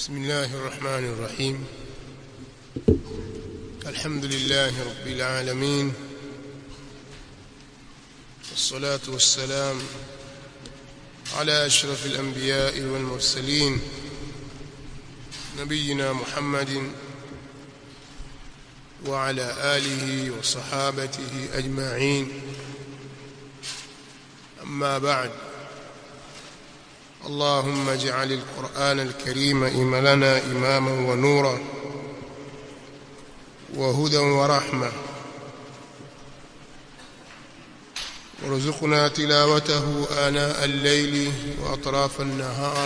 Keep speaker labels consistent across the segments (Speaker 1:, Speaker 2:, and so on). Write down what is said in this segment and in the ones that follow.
Speaker 1: بسم الله الرحمن الرحيم الحمد لله رب العالمين والصلاة والسلام على أشرف الأنبياء والمرسلين نبينا محمد وعلى آله وصحابته أجمعين أما بعد اللهم اجعل القرآن الكريم إم لنا إماما ونورا وهدى ورحمة وارزقنا تلاوته آناء الليل وأطراف النهار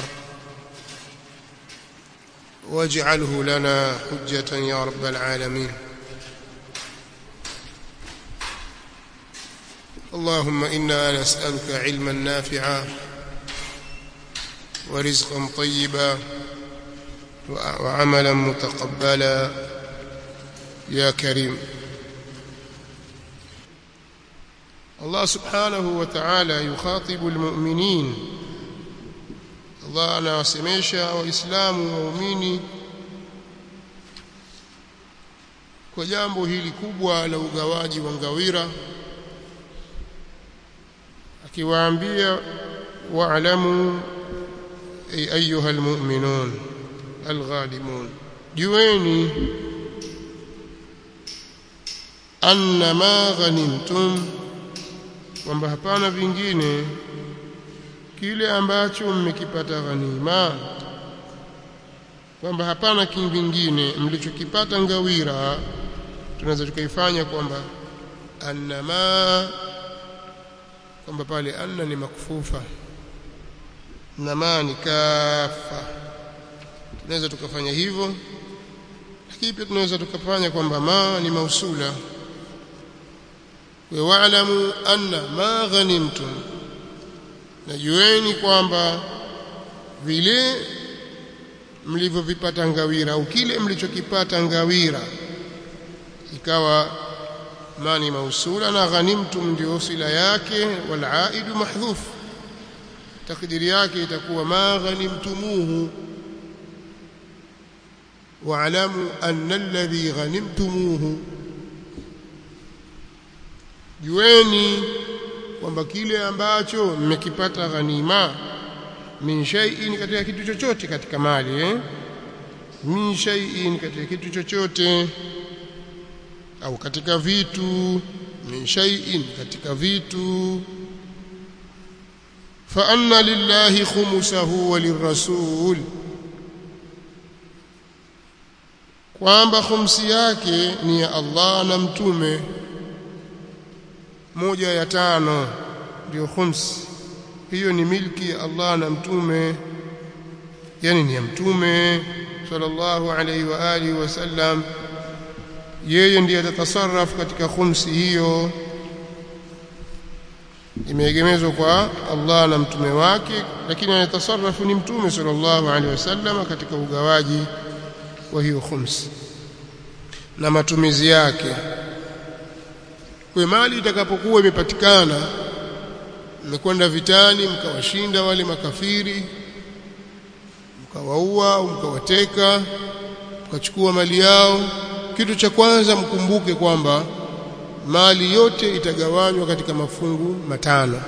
Speaker 1: واجعله لنا حجة يا رب العالمين اللهم إنا نسألك علما نافعا ورزقا طيبا وعملا متقبلا يا كريم الله سبحانه وتعالى يخاطب المؤمنين الله anawasemesha waislamu waumini kwa jambo hili kubwa la ugawaji wa ngawira akiwaambia wa'lamu ay ayuha almu'minun alghalimun jueni anna ma ghanimtum kwamba hapana vingine kile ambacho mmekipata ghanima kwamba hapana kingine mlichokipata ngawira tunaweza tukaifanya kwamba annama kwamba pale anna ni makfufa nama ni kafa tunaweza tukafanya hivyo lakini pia tunaweza tukafanya kwamba ma ni mausula wa wa'lamu anna ma ghanimtum najueni kwamba vile mlivyovipata ngawira au kile mlichokipata ngawira ikawa mani mausula na ghanimtum ndio sila yake wal aidu mahdhuf takdiri yake itakuwa ma ghanimtumuhu wa'lamu anna alladhi ghanimtumuhu jueni kwamba kile ambacho mmekipata ghanima min shay'in katika kitu chochote katika mali eh min shay'in katika kitu chochote au katika vitu min shay'in katika vitu fa anna lillahi khumsahu wa lirrasul kwamba khumsi yake ni ya Allah na mtume moja ya tano ndio khums hiyo ni milki ya Allah na mtume yani ni ya mtume sallallahu alaihi wa alihi wasallam yeye ndiye atatasarraf katika khumsi hiyo imeegemezwa kwa Allah na mtume wake lakini anatasarrafu ni mtume sallallahu alaihi wasallam katika ugawaji wa hiyo khums na matumizi yake kwa mali itakapokuwa imepatikana mmekwenda vitani mkawashinda wale makafiri mkawaua au mkawateka mkachukua mali yao kitu cha kwanza mkumbuke kwamba mali yote itagawanywa katika mafungu matano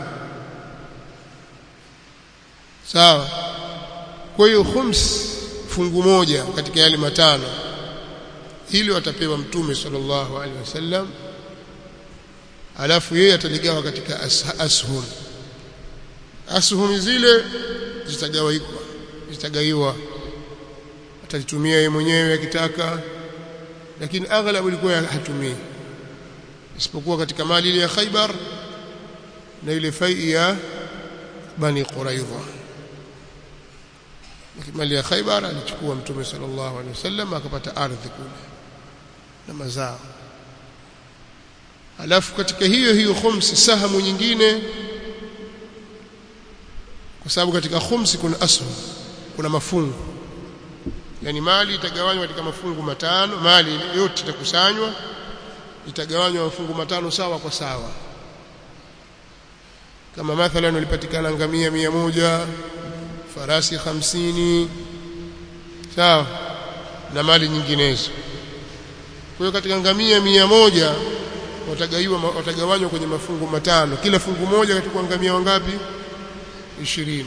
Speaker 1: sawa kwa hiyo khums fungu moja katika yale matano hilo atapewa mtume sallallahu alaihi wasallam alafu yeye ataligawa katika ashum ashum zile zitagawiwa zitagaiwa atalitumia yeye mwenyewe akitaka lakini aghlabu ilikuwa hatumii isipokuwa katika mali ile ya Khaibar na ile fai ya Bani Quraidha mali ya Khaibar alichukua mtume sallallahu alaihi wasallam akapata ardhi kule na mazao alafu katika hiyo hiyo khumsi sahamu nyingine kwa sababu katika khumsi kuna ashum kuna mafungu yani mali itagawanywa katika mafungu matano mali yote itakusanywa itagawanywa mafungu matano sawa kwa sawa kama mathalan ulipatikana ngamia mia moja farasi hamsini sawa na mali nyinginezo kwa hiyo katika ngamia mia moja watagaiwa watagawanywa kwenye mafungu matano kila fungu moja katika ngamia wangapi ishirini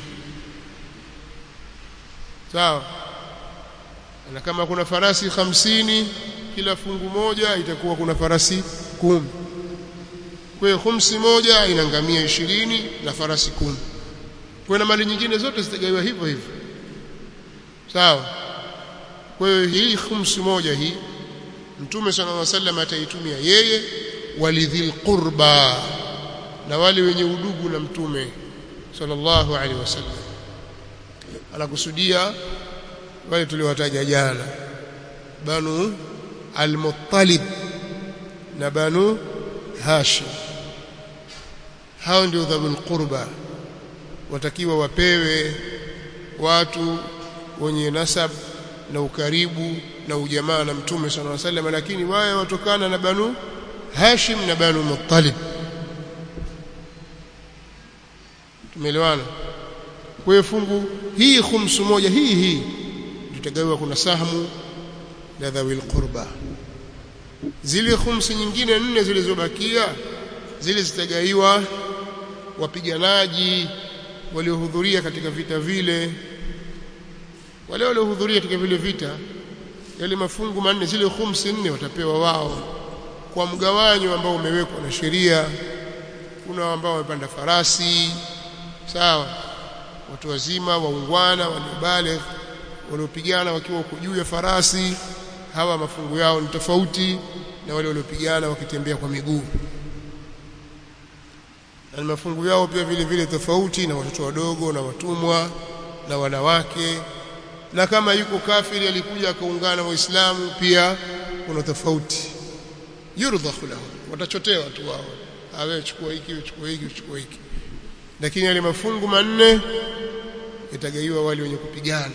Speaker 1: sawa na kama kuna farasi hamsini kila fungu moja itakuwa kuna farasi kumi kwa hiyo khumsi moja ina ngamia ishirini na farasi kumi kwa na mali nyingine zote zitagawiwa hivyo hivyo sawa kwa hiyo hii khumsi moja hii mtume sallallahu alaihi wasallam ataitumia yeye walidhil qurba na wale wenye udugu na mtume sallallahu alaihi wasallam anakusudia wale tuliowataja jana banu al-muttalib na banu hashim hao ndio dhabul qurba watakiwa wapewe watu wenye nasab na ukaribu na ujamaa na mtume sallallahu alaihi wasallam lakini wao watokana na banu hashim na banu muttalib tumeelewana kwa hiyo fungu hii khumsu moja hii hii tutagawiwa kuna sahmu la dhawil qurba zile khumsi nyingine nne zilizobakia zile zitagaiwa wapiganaji waliohudhuria katika vita vile wale waliohudhuria katika vile vita yale mafungu manne zile khumsi nne watapewa wao kwa mgawanyo ambao umewekwa na sheria kuna ambao wamepanda farasi sawa watu wazima waungwana waliobaligh waliopigana wakiwa huko juu ya farasi hawa mafungu yao ni tofauti na wale waliopigana wakitembea kwa miguu na mafungu yao pia vile vile tofauti na watoto wadogo na watumwa na wanawake na kama yuko kafiri alikuja akaungana na waislamu pia kuna tofauti yurdhahu lahu watachotewa tu wao awe chukua hiki chukua hiki chukua hiki lakini yale mafungu manne yatagaiwa wale wenye kupigana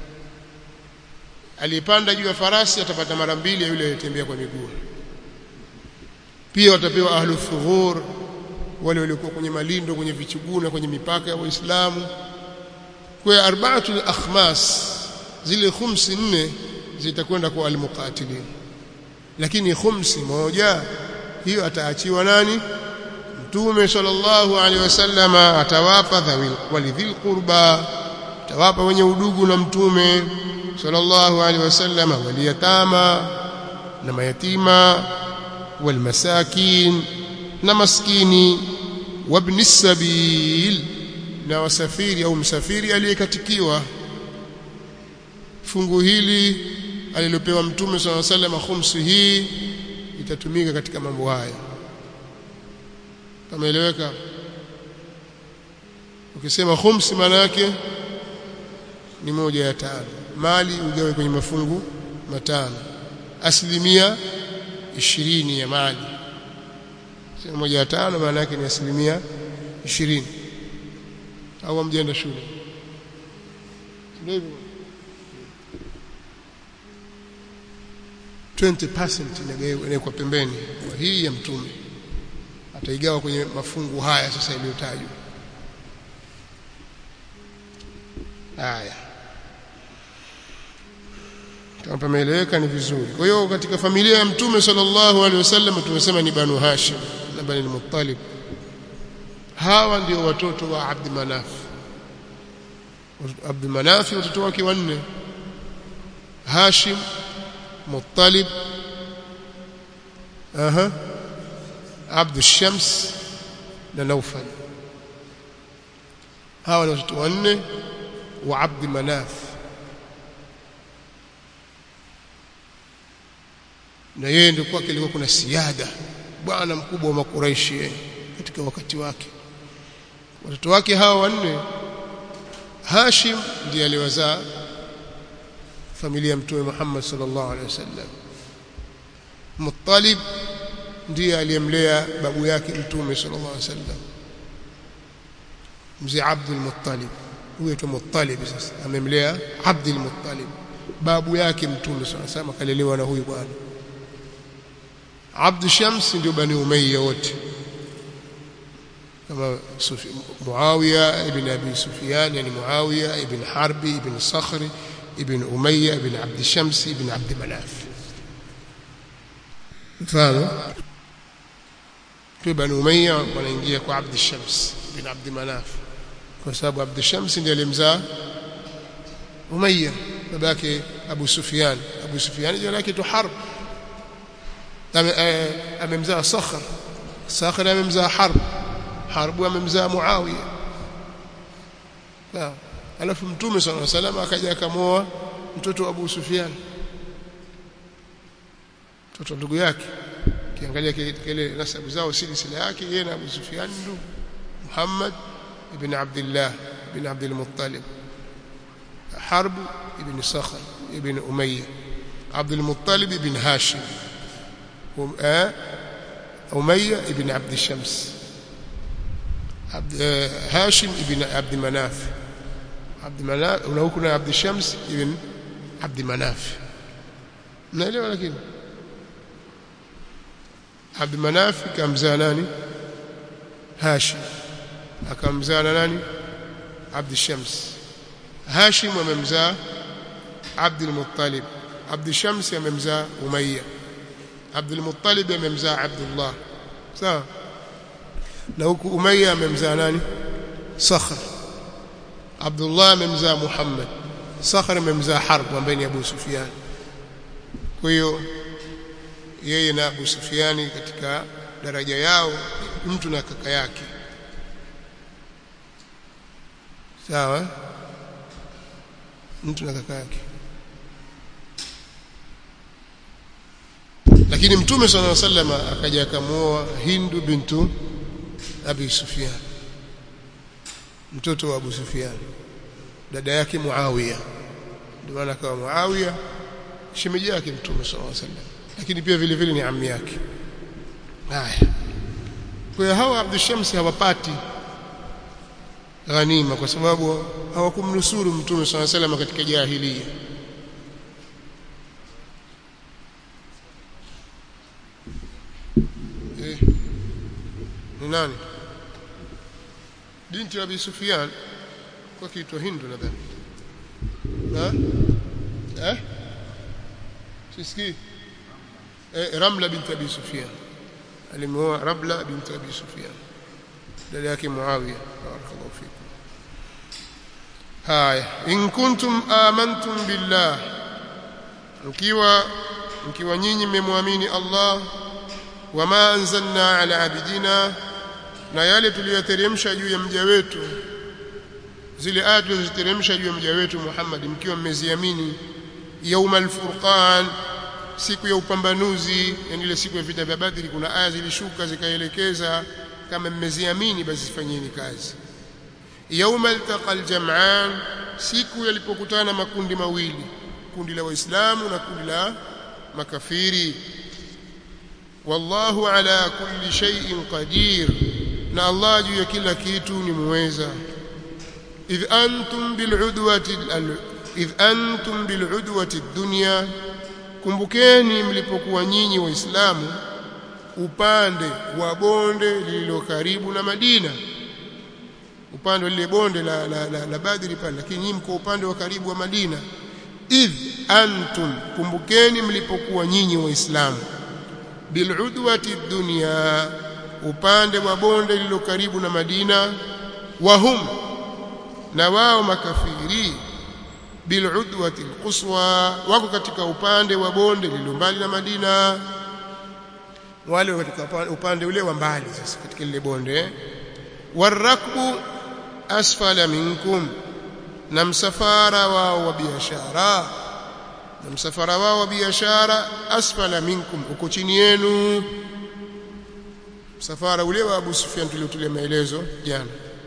Speaker 1: aliyepanda juu ya farasi atapata mara mbili ya yule aliyetembea kwa miguu pia watapewa ahlu thughur wale waliokuwa kwenye malindo kwenye vichuguna kwenye mipaka ya waislamu kwa arbaatul akhmas zile khumsi nne zitakwenda kwa almuqatilin lakini khumsi moja hiyo ataachiwa nani mtume sallallahu alaihi wasallam atawapa dhawil walidhil qurba atawapa wenye udugu na mtume sallallahu alaihi wasallam waliyatama na mayatima walmasakin na maskini wabni sabil na wasafiri au msafiri aliyekatikiwa fungu hili alilopewa mtume sallallahu alaihi wasallam khumsi hii itatumika katika mambo haya kameeleweka ukisema khumsi maana yake ni moja ya tano mali ugawe kwenye mafungu matano asilimia ishirini ya mali sema moja ya tano maana yake ni asilimia ishirini au mjenda shule ndio hivyo 20% inawekwa pembeni kwa hii ya mtume ataigawa kwenye mafungu haya sasa iliyotajwa haya kama pameeleweka ni vizuri kwa hiyo katika familia ya mtume sallallahu alaihi wasallam tumesema ni banu hashim na bani muttalib hawa ndio watoto wa abd manaf abd manaf watoto wake wanne hashim muttalib aha abd shams na naufal hawa ni watoto wanne wa abd manaf na yeye ndio kwake ilikuwa kuna siada bwana mkubwa wa makuraishi katika wakati wake watoto wake hawa wanne Hashim ndiye aliwazaa familia ya mtume Muhammad sallallahu alaihi wasallam Muttalib ndiye aliyemlea babu yake mtume sallallahu alaihi wasallam mzee Abdul Muttalib huyo tu Muttalib sasa amemlea Abdul Muttalib babu yake mtume sallallahu alaihi wasallam akalelewa na huyu bwana Abd Shams ndio bani Umayya wote kama Muawiya ibn Abi Sufyan yani Muawiya ibn Harbi ibn Sakhri ibn Umayya ibn Abd Shams ibn Abd Manaf mfano kwa Bani Umayya wanaingia kwa Abd Shams ibn Abd Manaf kwa sababu Abd Shams ndiye alimzaa Umayya babake Abu Sufyan Abu Sufyan jina lake tu Harb amemzaa Sakhr Sakhr amemzaa Harb Harb amemzaa Muawiya sawa alafu mtume sallallahu alaihi wasallam akaja akamoa mtoto wa Abu Sufyan mtoto ndugu yake kiangalia kile nasabu zao silsila yake yeye na Abu Sufyan ndugu Muhammad ibn Abdullah ibn Abdul Muttalib Harb ibn Sakhr ibn Umayya Abdul Muttalib ibn Hashim Umayya ibn Abd Shams هاشم ابن عبد مناف عبد مناف ولو كنا عبد الشمس ابن عبد مناف naelewa lakini Abd Manaf kamzaa nani Hashim akamzaa na nani Abd Shams Hashim amemzaa Abd al-Muttalib Abd Shams amemzaa Umayya Abd al-Muttalib amemzaa Abdullah sawa na huku Umayya amemzaa nani Sakhr Abdullah amemzaa Muhammad Sakhr amemzaa Harb ambaye ni Abu Sufyan kwa hiyo yeye na Abu Sufyani katika daraja yao mtu na kaka yake sawa mtu na kaka yake lakini mtume sallallahu alaihi wasallam akaja akamuoa Hindu bintu Abi Sufyan mtoto wa Abu Sufyan dada yake Muawiya ndio maana akawa Muawiya shemeji yake mtume sallallahu alaihi wasallam lakini pia vile vile ni ammi yake haya kwa hiyo hawa Abdul Shams hawapati ghanima kwa sababu hawakumnusuru mtume sallallahu alaihi wasallam katika jahiliya eh ni nani binti wa Abi Sufyan kwa kiitwa Hindu nadhani ha eh sisikii eh, Ramla binti Abi Sufyan alimuoa Ramla binti Abi Sufyan dada yake Muawiya barakallahu fikum haya in kuntum amantum billah mkiwa mkiwa nyinyi mmemwamini Allah wama anzalna ala abidina na yale tuliyoteremsha juu ya mja wetu zile aya tulizoziteremsha juu ya mja wetu Muhammad mkiwa mmeziamini yaumal furqan siku ya upambanuzi yani ile siku ya vita vya Badri kuna aya zilishuka zikaelekeza kama mmeziamini basi fanyeni kazi yaumal taqal jam'an siku yalipokutana makundi mawili kundi la waislamu na kundi la makafiri wallahu ala kulli shay'in qadir na Allah juu ya kila kitu ni muweza idh antum bil'udwati idh antum bil'udwati dunya kumbukeni mlipokuwa nyinyi waislamu upande wa bonde lililo karibu na Madina upande lile bonde la, la, la, la Badri pale lakini nyinyi mko upande wa karibu wa Madina idh antum kumbukeni mlipokuwa nyinyi waislamu bil'udwati dunya upande wa bonde lililo karibu na Madina wahum na wao makafiri bil'udwati alquswa wako katika upande wa bonde lililo mbali na Madina wale katika upande ule wa mbali sasa katika lile bonde warakbu asfala minkum na msafara wao wa biashara na msafara wao wa biashara asfala minkum uko chini yenu msafara ule wa Abu Sufyan tuliotulia maelezo jana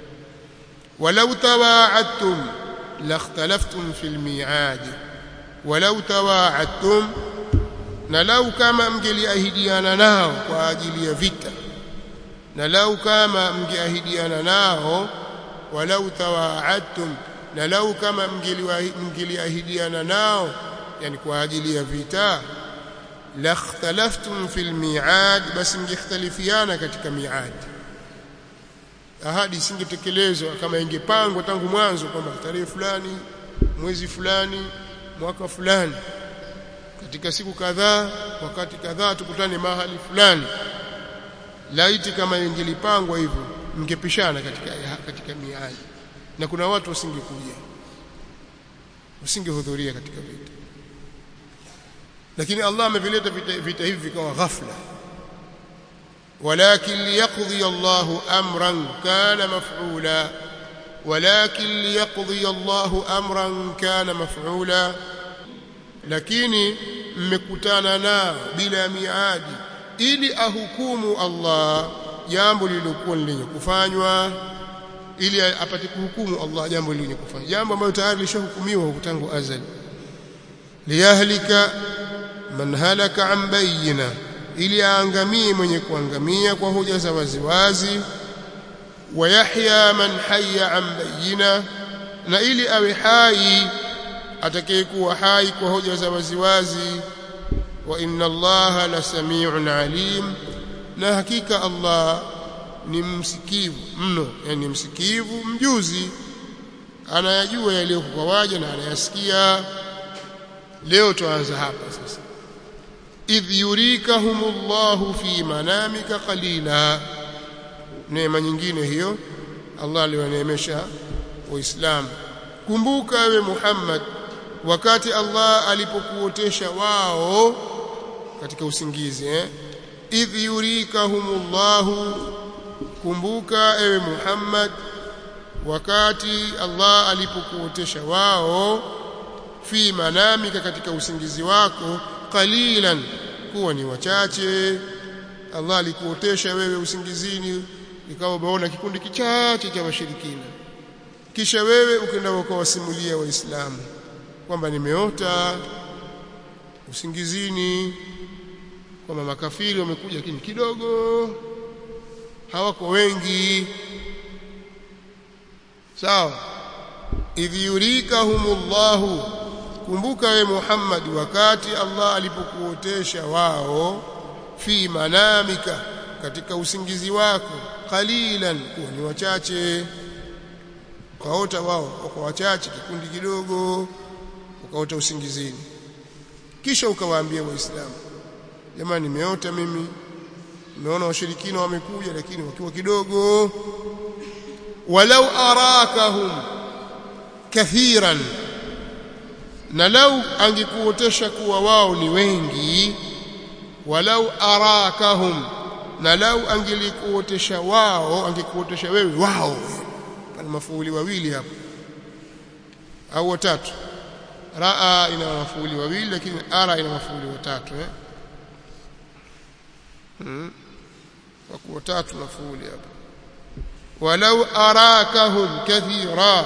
Speaker 1: walau tawaadtum lakhtalaftum fil mi'ad walau tawaadtum na lau kama mngeliahidiana nao kwa ajili ya vita na lau kama mngeahidiana nao walau tawaadtum na lau kama mngeliahidiana nao yani kwa ajili ya vita lakhtalaftum fil mi'ad basi mngekhtalifiana katika mi'ad ahadi isingetekelezwa kama ingepangwa tangu mwanzo kwamba tarehe fulani mwezi fulani mwaka fulani katika siku kadhaa wakati kadhaa tukutane mahali fulani laiti kama ingelipangwa hivyo mngepishana katika katika miadi na kuna watu wasingekuja wasingehudhuria katika vita lakini Allah amevileta vita, vita hivi vikawa ghafla ولكن ليقضي الله امرا كان مفعولا ولكن ليقضي الله امرا كان مفعولا lakini mmekutana nao bila miadi ili ahukumu Allah jambo lililokuwa lenye kufanywa ili apate kuhukumu Allah jambo lenye kufanywa jambo ambalo tayari lishahukumiwa tangu azali liyahlika man halaka an bayyina ili aangamie mwenye kuangamia kwa hoja za waziwazi wa yahya man hayya an bayyina na ili awe hai atakayekuwa hai kwa hoja za waziwazi wa inna allaha la samiun alim na hakika Allah ni msikivu mno yani msikivu mjuzi anayajua yaliyo kwa waja na anayasikia leo tuanza hapa sasa idh yurikahumullahu fi manamika qalila neema nyingine hiyo Allah aliwaneemesha waislamu kumbuka ewe Muhammad wakati Allah alipokuotesha wao katika usingizi eh idh yurikahumullahu kumbuka ewe Muhammad wakati Allah alipokuotesha wao fi manamika katika usingizi wako qalilan kuwa ni wachache Allah alikuotesha wewe usingizini ikawa umeona kikundi kichache cha washirikina kisha wewe ukenda ukawasimulia waislamu kwamba nimeota usingizini kwamba makafiri wamekuja lakini kidogo hawako wengi sawa idh yurikahumullahu kumbuka we Muhammad wakati Allah alipokuotesha wao fi manamika katika usingizi wako qalilan kuwa ni wachache ukaota wao kwa wachache kikundi kidogo ukaota usingizini kisha ukawaambia waislamu jamani nimeota mimi nimeona washirikina wamekuja lakini wakiwa kidogo walau arakahum kathiran na lau angekuotesha kuwa wao ni wengi walau arakahum na lau angelikuotesha wao angekuotesha wewe wao pana mafuuli wawili hapo au watatu raa ina mafuuli wawili lakini ara ina mafuuli watatu eh hmm. wako watatu mafuuli hapo walau arakahum kathira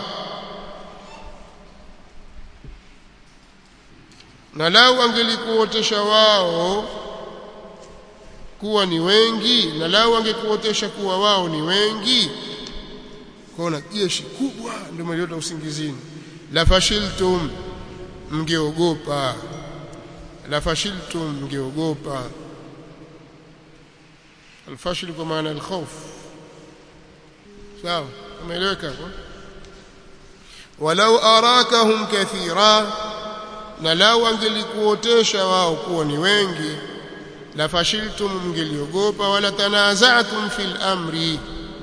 Speaker 1: na lau angelikuotesha wao kuwa ni wengi na lau angekuotesha kuwa wao ni wengi kwaona jeshi kubwa ndio mliota usingizini la fashiltum mngeogopa la fashiltum mngeogopa alfashil kwa maana alkhawf sawa umeeleweka kwa walau arakahum kathira na lau angelikuotesha wao kuwa ni wengi la fashiltum mngeliogopa wala tanaza'tum fil amri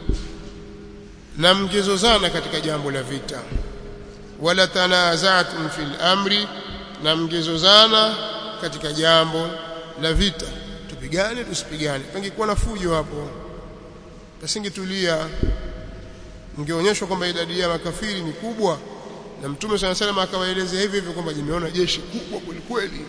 Speaker 1: na mngezozana katika jambo la vita wala tanaza'tum fil amri na mngezozana katika jambo la vita tupigane tusipigane pangekuwa na fujo hapo pasingetulia mngeonyeshwa kwamba idadi ya makafiri ni kubwa na mtume sana sana akawaelezea hivi hivyo kwamba nimeona jeshi kubwa kweli kweli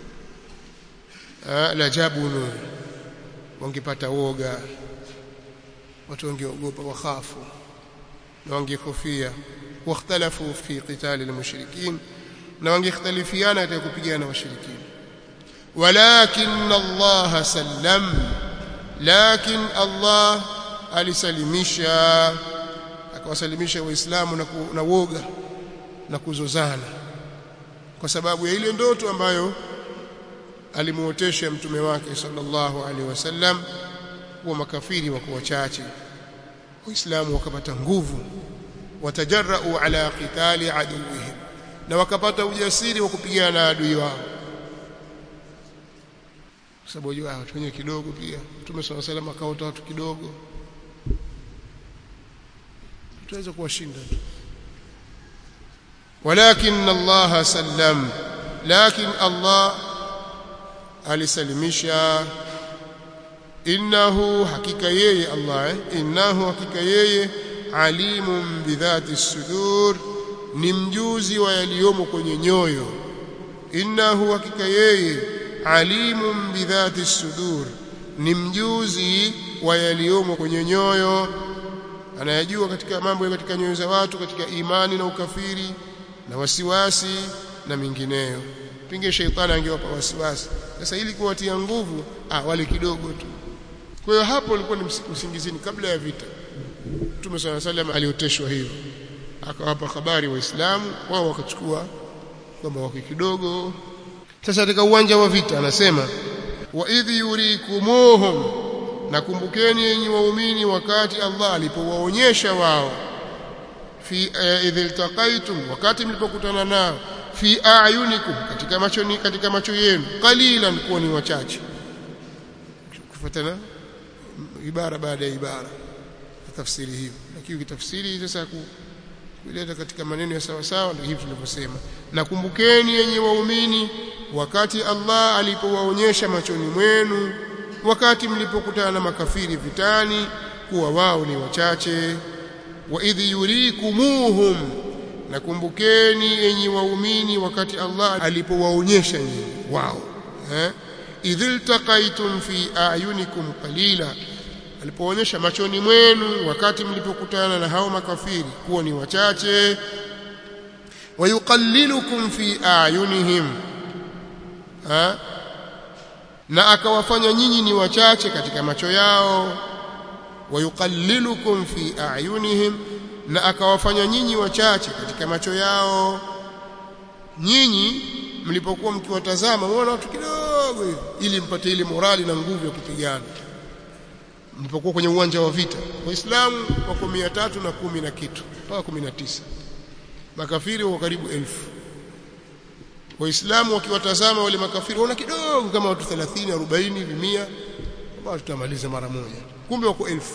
Speaker 1: la jabunu wangepata woga watu wangeogopa wakhafu na wangehofia wakhtalafu fi qitali almushrikin na wangekhtalifiana katika kupigana washirikina walakin Allah sallam lakin Allah alisalimisha akawasalimisha waislamu na, na woga na kuzozana kwa sababu ya ile ndoto ambayo alimuotesha mtume wake sallallahu alaihi wasallam kuwa makafiri wako wachache waislamu wakapata nguvu watajarrau ala qitali aduwihim na wakapata ujasiri wa kupigana na adui wao kwa sababu wajua watu wenyewe kidogo pia Mtume swalla salam akaota watu kidogo tutaweza kuwashinda tu walakin Allah sallam lakin Allah alisalimisha innahu hakika yeye Allah eh? innahu hakika yeye alimun bidhati sudur ni mjuzi wa yaliyomo kwenye nyoyo innahu hakika yeye alimun bidhati sudur ni mjuzi wa yaliyomo kwenye nyoyo anayajua katika mambo ya katika nyoyo za watu katika imani na ukafiri na wasiwasi na mingineyo pinge sheitani angewapa wasiwasi sasa ili kuwatia nguvu ah wale kidogo tu kwa hiyo hapo ilikuwa ni usingizini kabla ya vita Mtume صلى الله عليه alioteshwa hivyo akawapa habari waislamu wao wakachukua kwamba wako kidogo sasa katika uwanja wa vita anasema wa idhi yurikumuhum nakumbukeni yenyi waumini wakati Allah alipowaonyesha wao fi uh, idh iltaqaitum wakati mlipokutana nao fi ayunikum katika macho ni katika macho yenu qalilan kuwa ni wachache kufuatana ibara baada ya ibara tafsiri hiyo lakini kitafsiri sasa kuleta katika maneno ya sawa sawa ndio hivi tulivyosema nakumbukeni yenye waumini wakati Allah alipowaonyesha machoni mwenu wakati mlipokutana na makafiri vitani kuwa wao ni wachache wa idhi yurikumuhum nakumbukeni enyi waumini wakati Allah alipowaonyesha nyinyi wao eh idhil taqaitum fi ayunikum qalila alipoonyesha machoni mwenu wakati mlipokutana na hao makafiri kuwa ni wachache wayuqallilukum fi ayunihim ha? na akawafanya nyinyi ni wachache katika macho yao wayuqallilukum fi ayunihim na akawafanya nyinyi wachache katika macho yao nyinyi mlipokuwa mkiwatazama muona watu kidogo hivi ili mpate ile morali na nguvu ya kupigana mlipokuwa kwenye uwanja wa vita waislamu wako mia tatu na kumi na kitu mpaka kumi na tisa makafiri wako karibu elfu waislamu wakiwatazama wale makafiri waona kidogo kama watu 30 40 hivi 100 ambao tutamaliza mara moja kumbe wako elfu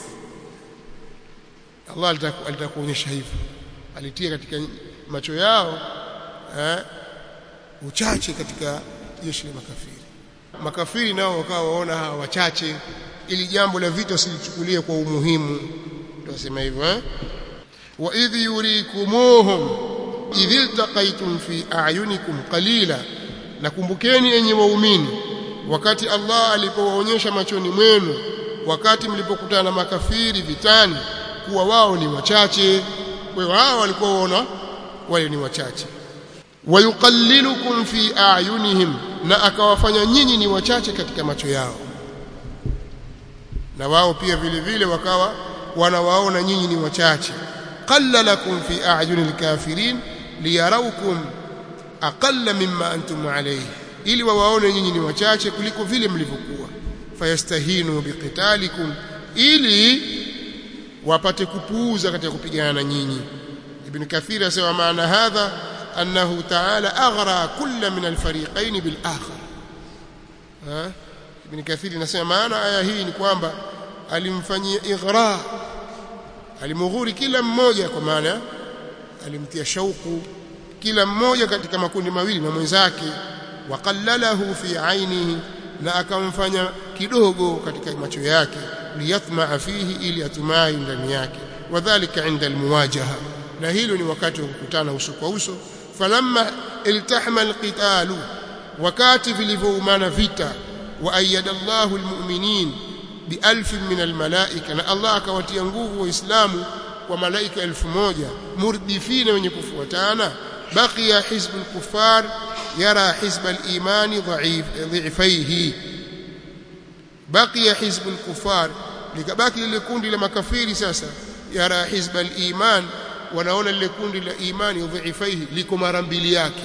Speaker 1: Allah alitaka kuonyesha hivyo alitia katika macho yao eh, uchache katika jeshi la makafiri makafiri nao wakawa waona hawa wachache ili jambo la vita usilichukulie kwa umuhimu tunasema hivyo eh wa idh yurikumuhum idh iltaqaytum fi a'yunikum qalila nakumbukeni enyi waumini wakati Allah alipowaonyesha machoni mwenu wakati mlipokutana na makafiri vitani kuwa wao ni wachache kwa wao walikuwa waona wale ni wachache wayuqallilukum fi a'yunihim na akawafanya nyinyi ni wachache katika macho yao na wao pia vile vile wakawa wanawaona nyinyi ni wachache qallalakum fi a'yunil kafirin liyarawkum aqalla mimma antum alayhi ili wawaone nyinyi ni wachache kuliko vile mlivyokuwa fayastahinu biqitalikum ili wapate kupuuza katika kupigana na nyinyi ibn kathir asema maana hadha annahu ta'ala aghra kulla min alfariqain bil akhar ha ibn kathir anasema maana aya hii ni kwamba alimfanyia ighra alimughuri kila mmoja kwa maana alimtia shauku kila mmoja katika makundi mawili na mwenzake waqallalahu fi ainihi na akamfanya kidogo katika macho yake liyatmaa fihi ili atumai ndani yake wadhālika 'inda almuwajaha na hilo ni wakati wa kukutana uso kwa uso falamma iltahama alqitalu wakati vilivyoumana vita wa ayyada Allahu almu'minin bialf min almalaika na Allah akawatia nguvu waislamu kwa malaika elfu moja murdifina wenye kufuatana baqiya hizbul kuffar yara hizbal imani dha'if dha'ifaihi baqiya hizbul kuffar likabaki lile kundi la makafiri sasa yara hizbal iman wanaona lile kundi la imani dha'ifaihi liko mara mbili yake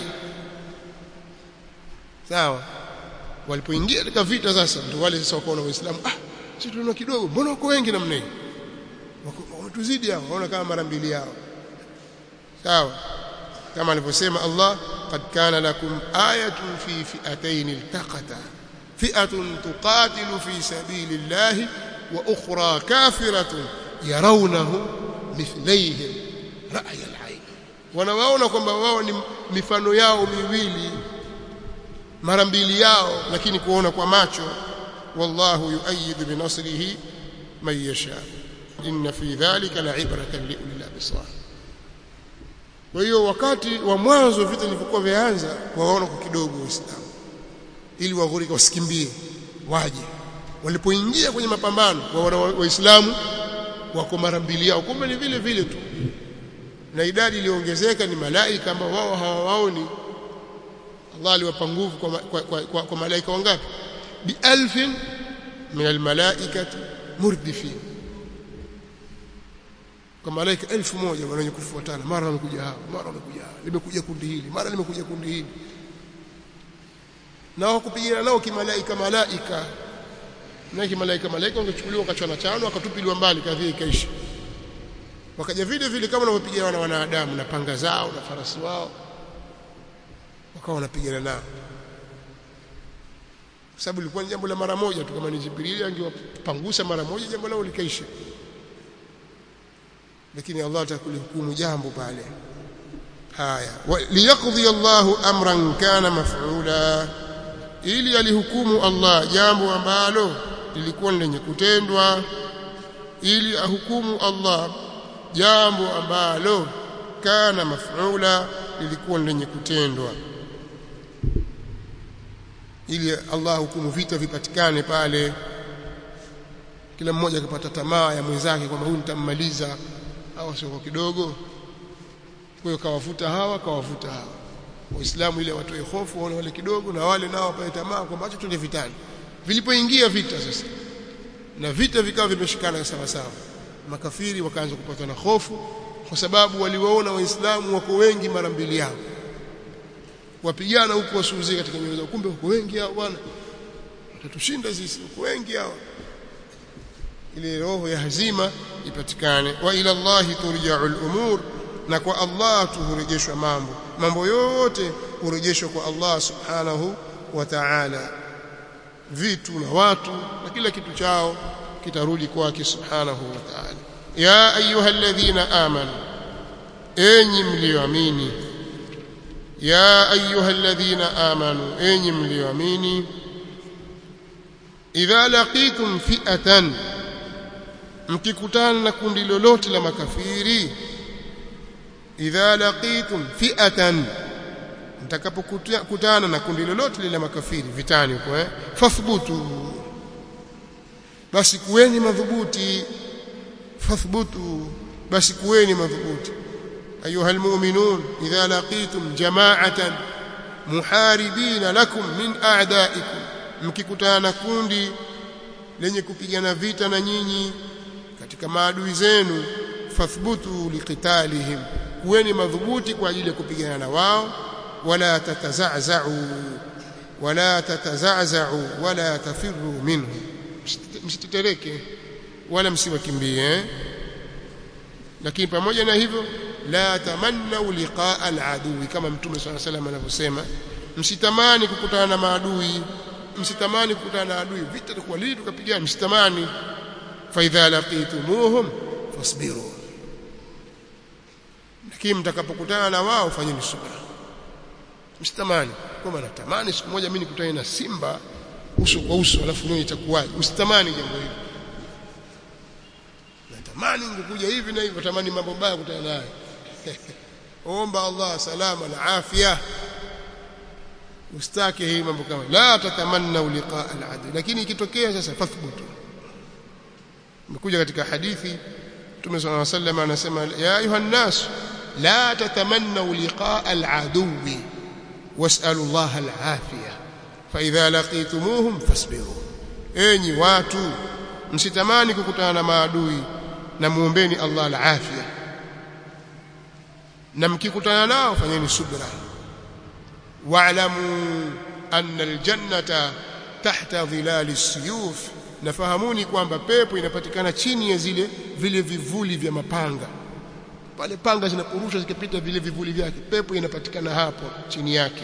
Speaker 1: sawa walipoingia katika vita sasa ndio wale sasa wakaona waislamu ah sisi tunaona kidogo mbona wako wengi namna hii wametuzidi hao waona kama mara mbili yao sawa kama alivyosema Allah qad kana lakum ayatun fi fi'atayn iltaqata fi'atun tuqatilu fi sabilillahi wa ukhra kafiratun yarawnahu mithlaihi ra'y al-'ayn wanawaona kwamba wao ni mifano yao miwili mara mbili yao lakini kuona kwa macho wallahu yuayidu binasrihi man yasha inna fi dhalika la'ibratan liulil absar kwa hiyo wakati wa mwanzo vita vilivyokuwa vyaanza waona kwa kidogo waislamu ili waghurika wasikimbie waje walipoingia kwenye mapambano waona waislamu wako mara mbili yao kumbe ni vile vile tu na idadi iliongezeka ni malaika ambao wao hawawaoni Allah aliwapa nguvu kwa, kwa, kwa, kwa, kwa malaika wangapi bi alfin min almalaikati murdifin kwa malaika elfu moja wenye kufuatana mara wamekuja hao mara wamekuja hao limekuja kundi hili mara limekuja kundi hili na wakupigana nao kimalaika malaika na kimalaika malaika wangechukuliwa wakachana chano wakatupiliwa mbali kadhia ikaisha wakaja vile vile kama wanavyopigana na wanadamu na panga zao na farasi wao wakawa wanapigana nao kwa sababu ilikuwa ni jambo la mara moja tu kama ni Jibrili angewapangusa mara moja jambo lao likaisha lakini Allah atakulihukumu jambo pale haya liyaqdi Allahu amran kana maf'ula ili alihukumu Allah jambo ambalo lilikuwa lenye kutendwa ili ahukumu Allah jambo ambalo kana maf'ula lilikuwa lenye kutendwa ili Allah hukumu vita vipatikane pale kila mmoja akapata tamaa ya mwenzake kwamba huyu nitammaliza hawa sio kidogo kwa hiyo kawavuta hawa kawavuta hawa waislamu ile watoe hofu waone wale kidogo na wale nao wapate tamaa kwamba acha twende vitani vilipoingia vita sasa na vita vikawa vimeshikana sawa sawa makafiri wakaanza kupata na hofu kwa sababu waliwaona waislamu wako wengi mara mbili yao wapigana huku wasuuzie katika nyoyo zao kumbe wako wengi hao bwana watatushinda sisi wako wengi hao ile roho ya hazima ipatikane wa ila Allah turja'u al-umur na kwa Allah tuhurejeshwa mambo mambo yote hurejeshwa kwa Allah subhanahu wa ta'ala vitu na watu na kila kitu chao kitarudi kwake subhanahu wa ta'ala ya ayyuhalladhina amanu enyi mlioamini ya ayyuhalladhina amanu enyi mlioamini idha laqitum fi'atan mkikutana na kundi lolote la makafiri idha laqitum fi'atan mtakapokutana na kundi lolote la makafiri vitani huko eh fathbutu basi kuweni madhubuti fathbutu basi kuweni madhubuti ayuha almu'minun idha laqitum jama'atan muharibina lakum min a'da'ikum mkikutana na kundi lenye kupigana vita na nyinyi katika maadui zenu fathbutu liqitalihim kuweni madhubuti kwa ajili ya kupigana na wao wala tataza'za'u wala tataza'za'u wala tafirru minhu msitetereke wala msiwakimbie lakini pamoja na hivyo la tamannu liqa'a al-adui kama mtume swalla salam anavyosema msitamani kukutana na maadui msitamani kukutana na adui vita kwa lini tukapigana msitamani fa idha laqitumuhum fasbiru lakini mtakapokutana na wao fanyeni subra msitamani kama natamani siku moja mimi nikutane na simba uso kwa uso alafu nione itakuwaje usitamani jambo hili natamani ngekuja hivi na hivi natamani mambo mabaya kutana naye omba Allah salama na afya ustake hii mambo kama la tatamanna liqaa al-adu lakini ikitokea sasa fathbutu imekuja katika hadithi Mtume صلى الله عليه وسلم anasema ya ayuha nas la tatamannu liqaa al-aduwi was'alu Allah al-afiya fa idha laqitumuhum fasbiru enyi watu msitamani kukutana na maadui na muombeni Allah al-afiya na mkikutana nao fanyeni subra wa'lamu anna al-jannata tahta dhilali as-suyuf nafahamuni kwamba pepo inapatikana chini ya zile vile vivuli vya mapanga pale panga zinaporushwa zikipita vile vivuli vyake pepo inapatikana hapo chini yake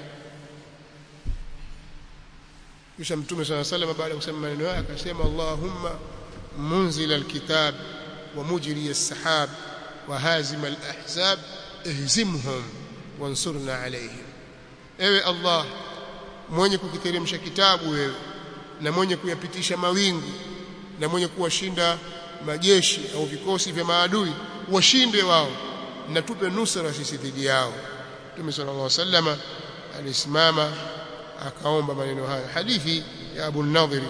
Speaker 1: kisha mtume swalla sallam baada ya kusema maneno haya akasema Allahumma munzil alkitab wa mujri as-sahab wa hazim al-ahzab ihzimhum wansurna alayhim ewe Allah mwenye kukiteremsha kitabu wewe na mwenye kuyapitisha mawingu na mwenye kuwashinda majeshi au vikosi vya maadui washinde wao na tupe nusra sisi dhidi yao Mtume sallallahu alaihi wasallam alisimama akaomba maneno hayo hadithi ya Abu Nadhiri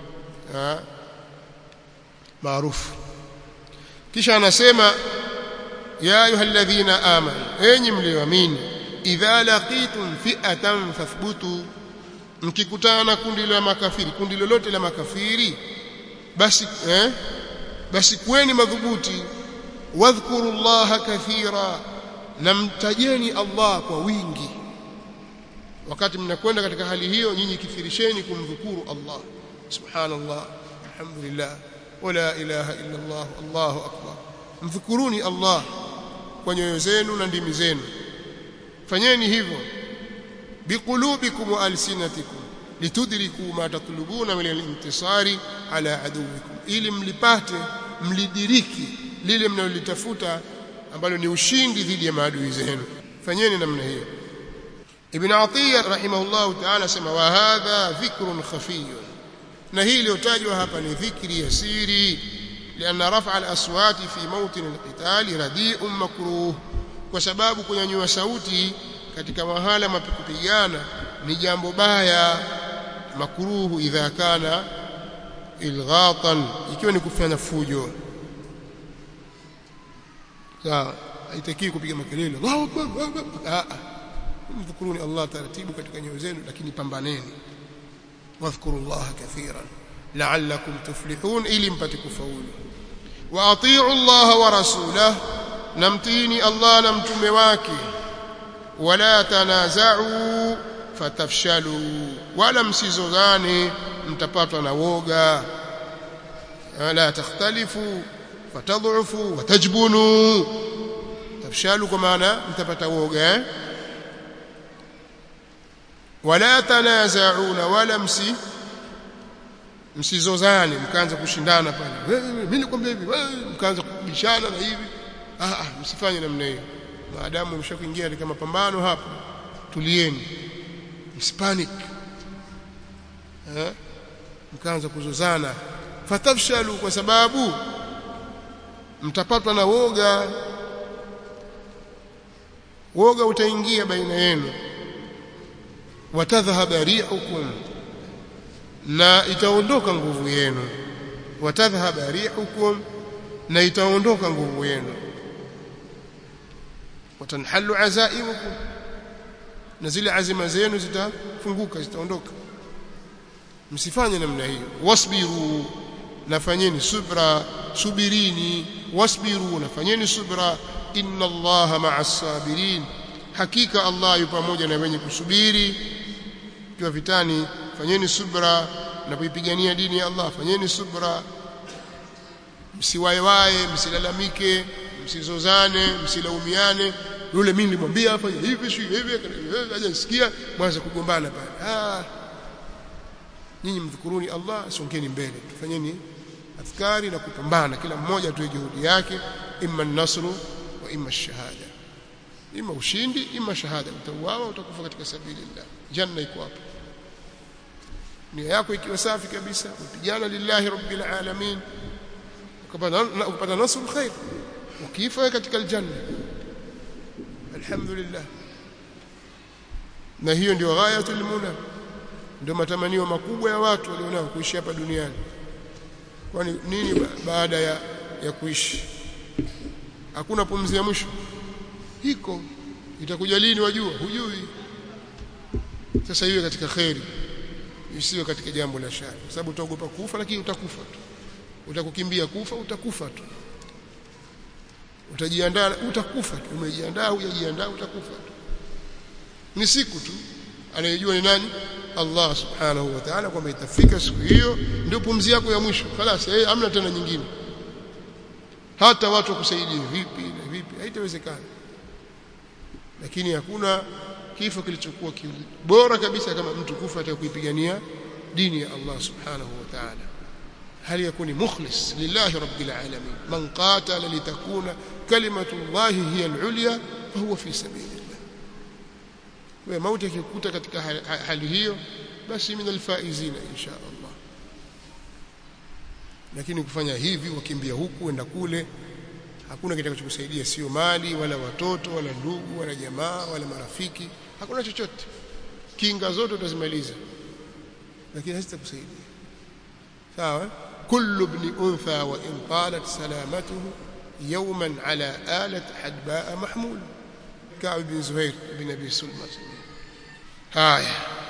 Speaker 1: maarufu kisha anasema ya ayyuhalladhina amanu enyi mlioamini idha laqitum fi'atan fathbutu mkikutana na kundi la makafiri kundi lolote la makafiri basi eh basi kweni madhubuti wadhkurullaha kathira na mtajeni Allah kwa wingi wakati mnakwenda katika hali hiyo nyinyi kithirisheni kumdhukuru Allah subhanallah alhamdulillah wala ilaha illa Allah Allahu akbar mdhukuruni Allah kwa nyoyo zenu na ndimi zenu fanyeni hivyo biqulubikum wa alsinatikum litudriku ma tatlubuna min al-intisari ala aduwikum ili mlipate mlidiriki lile mnalolitafuta ambalo ni ushindi dhidi ya maadui zenu fanyeni namna hiyo ibn atiya rahimahullah ta'ala sema wa hadha dhikrun khafiyun na hii iliyotajwa hapa ni dhikri ya siri لأن رفع الأصوات في موطن القتال رديء مكروه kwa sababu kunyanyua sauti katika mahala mapikupigana ni jambo baya makruhu idha kana ilghatan ikiwa ni kufanya fujo sawa haitakiwi kupiga makelele Allahu akbar ah mdhukuruni Allah taratibu katika nyoyo zenu lakini pambaneni wadhkurullaha kathiran la'allakum tuflihun ili mpate kufaulu wa atii'u Allah wa rasulahu namtini Allah na mtume wake wala tanaza'u fatafshalu wala msizozane mtapatwa na woga la takhtalifu fatadhufu watajbunu tafshalu kwa maana mtapata woga eh? wala tanaza'una wala msi msizozane mkaanza kushindana pale mimi nikwambia hivi mkaanza kubishana na hivi ah ah msifanye namna hiyo maadamu mshakuingia katika mapambano hapo tulieni msipanic eh mkaanza kuzozana fatafshalu kwa sababu mtapatwa na woga woga utaingia baina yenu watadhhaba rihukum na itaondoka nguvu yenu watadhhaba rihukum na itaondoka nguvu yenu watanhalu azaimukum na zile azima zenu zitafunguka zitaondoka msifanye namna hiyo wasbiru nafanyeni subra subirini wasbiru nafanyeni subra inna allaha ma'as sabirin hakika allah yu pamoja na wenye kusubiri kiwa vitani fanyeni subra na kuipigania dini ya allah fanyeni subra msiwaewae msilalamike msizozane msilaumiane yule mimi nilimwambia afanye hivi si hivi hajasikia mwanza kugombana pale ah nyinyi mdhukuruni Allah songeni mbele tufanyeni adhkari na kupambana kila mmoja atoe juhudi yake imma nasru wa imma shahada imma ushindi imma shahada utauawa utakufa katika sabilillah janna iko hapo nia yako ikiwa safi kabisa upigana lillahi rabbil alamin ukapata nasru khair ukifa katika aljanna alhamdulillah na hiyo ndio ghayatul muna ndio matamanio makubwa ya watu walionao kuishi hapa duniani kwani nini ba baada ya ya kuishi hakuna pumzi ya mwisho iko itakuja lini wajua hujui sasa iwe katika khairi isiwe katika jambo la shari kwa sababu utaogopa kufa lakini utakufa tu utakukimbia kufa utakufa tu utajiandaa utakufa tu umejiandaa hujajiandaa utakufa tu ni siku tu anayejua ni nani Allah subhanahu wa ta'ala kwamba itafika siku hiyo ndio pumzi yako ya mwisho خلاص eh hamna tena nyingine hata watu wakusaidie vipi na vipi haitawezekana lakini hakuna kifo kilichokuwa bora kabisa kama mtu kufa hata kuipigania dini ya Allah subhanahu wa ta'ala hali yakuni mukhlis lillahi rabbil alamin man qatala litakuna kalimatu Allah hiya al-ulya fahuwa fi sabilillah kwa mauti yakikuta katika hali hiyo basi min alfaizina insha Allah lakini kufanya hivi wakimbia huku enda kule hakuna kitakachokusaidia sio mali wala watoto wala ndugu wala jamaa wala marafiki hakuna chochote kinga zote utazimaliza lakini hazitakusaidia sawa kullu ibn untha wa in talat salamatuhu yawman ala alat hadba mahmul Ka'b bin Zuhair bin Abi Sulma haya